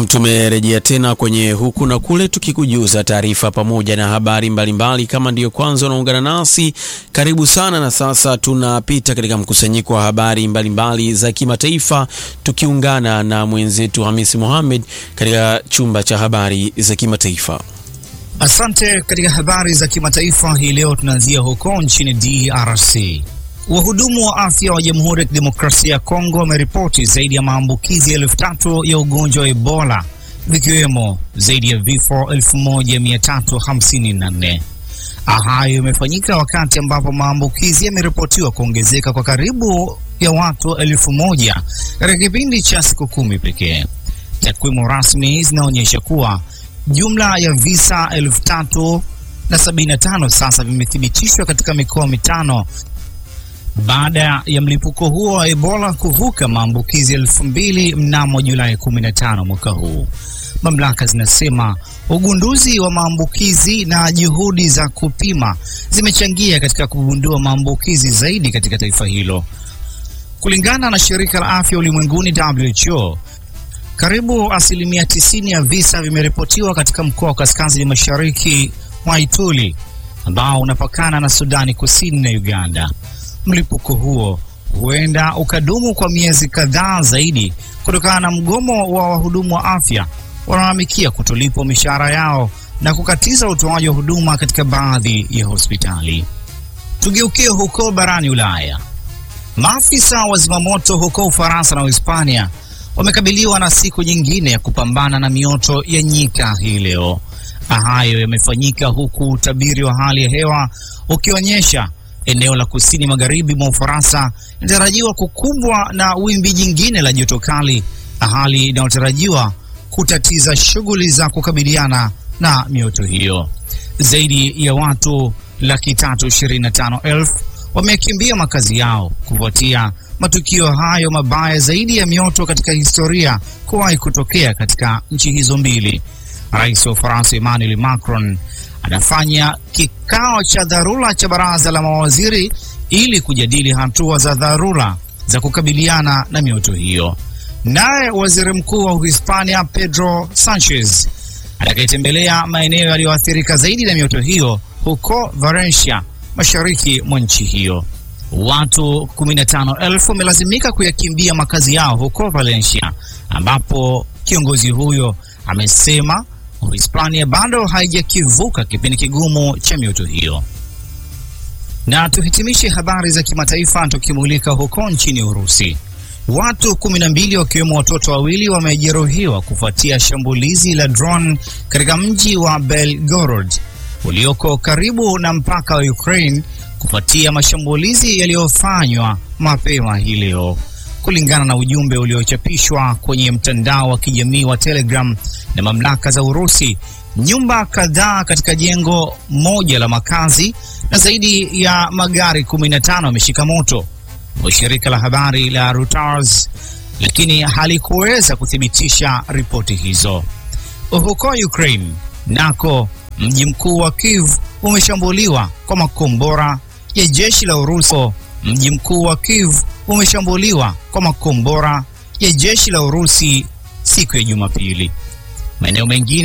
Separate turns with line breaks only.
Tumerejea tena kwenye huku na kule, tukikujuza taarifa pamoja na habari mbalimbali mbali. Kama ndiyo kwanza unaungana nasi, karibu sana. Na sasa tunapita katika mkusanyiko wa habari mbalimbali mbali za kimataifa, tukiungana na mwenzetu Hamisi Mohamed katika chumba cha habari za kimataifa.
Asante. Katika habari za kimataifa hii leo tunaanzia huko nchini DRC. Wahudumu wa afya wa Jamhuri ya Kidemokrasia ya Kongo wameripoti zaidi ya maambukizi elfu tatu ya ugonjwa wa Ebola vikiwemo zaidi ya vifo 1354. Hayo imefanyika wakati ambapo maambukizi yameripotiwa kuongezeka kwa karibu ya watu elfu moja katika kipindi cha siku kumi pekee. Takwimu rasmi zinaonyesha kuwa jumla ya visa elfu tatu na sabini na tano sasa vimethibitishwa katika mikoa mitano baada ya mlipuko huo wa Ebola kuvuka maambukizi elfu mbili mnamo Julai 15 mwaka huu. Mamlaka zinasema ugunduzi wa maambukizi na juhudi za kupima zimechangia katika kugundua maambukizi zaidi katika taifa hilo. Kulingana na shirika la afya ulimwenguni WHO, karibu asilimia 90 ya visa vimeripotiwa katika mkoa wa kaskazini mashariki mwa Ituri ambao unapakana na Sudani Kusini na Uganda. Mlipuko huo huenda ukadumu kwa miezi kadhaa zaidi kutokana na mgomo wa wahudumu wa afya wanaolalamikia kutolipwa mishahara yao na kukatiza utoaji wa huduma katika baadhi ya hospitali. Tugeukie huko barani Ulaya. Maafisa wa zimamoto huko Ufaransa na Uhispania wamekabiliwa na siku nyingine ya kupambana na mioto ya nyika hii leo. Hayo yamefanyika huku utabiri wa hali ya hewa ukionyesha eneo la kusini magharibi mwa Ufaransa linatarajiwa kukumbwa na wimbi jingine la joto kali, hali inayotarajiwa kutatiza shughuli za kukabiliana na mioto hiyo. Zaidi ya watu laki tatu ishirini na tano elfu wamekimbia makazi yao kufuatia matukio hayo mabaya zaidi ya mioto katika historia kuwahi kutokea katika nchi hizo mbili. Rais wa Ufaransa Emmanuel Macron anafanya kikao cha dharura cha baraza la mawaziri ili kujadili hatua za dharura za kukabiliana na mioto hiyo. Naye waziri mkuu wa Uhispania Pedro Sanchez atakayetembelea maeneo yaliyoathirika zaidi na mioto hiyo huko Valencia, mashariki mwa nchi hiyo. Watu 15,000 wamelazimika kuyakimbia makazi yao huko Valencia, ambapo kiongozi huyo amesema Uhispania bado haijakivuka kipindi kigumu cha mioto hiyo. Na tuhitimishe habari za kimataifa tukimulika huko nchini Urusi. Watu kumi na mbili wakiwemo watoto wawili wamejeruhiwa kufuatia shambulizi la drone katika mji wa Belgorod ulioko karibu na mpaka wa Ukraine kufuatia mashambulizi yaliyofanywa mapema hii leo. Kulingana na ujumbe uliochapishwa kwenye mtandao wa kijamii wa Telegram na mamlaka za Urusi, nyumba kadhaa katika jengo moja la makazi na zaidi ya magari 15 yameshika moto wa shirika la habari la Reuters, lakini halikuweza kuthibitisha ripoti hizo. Huko Ukraine nako mji mkuu wa Kiev umeshambuliwa kwa makombora ya jeshi la Urusi. Mji mkuu wa Kiev umeshambuliwa kwa makombora ya jeshi la Urusi siku ya Jumapili. Maeneo mengine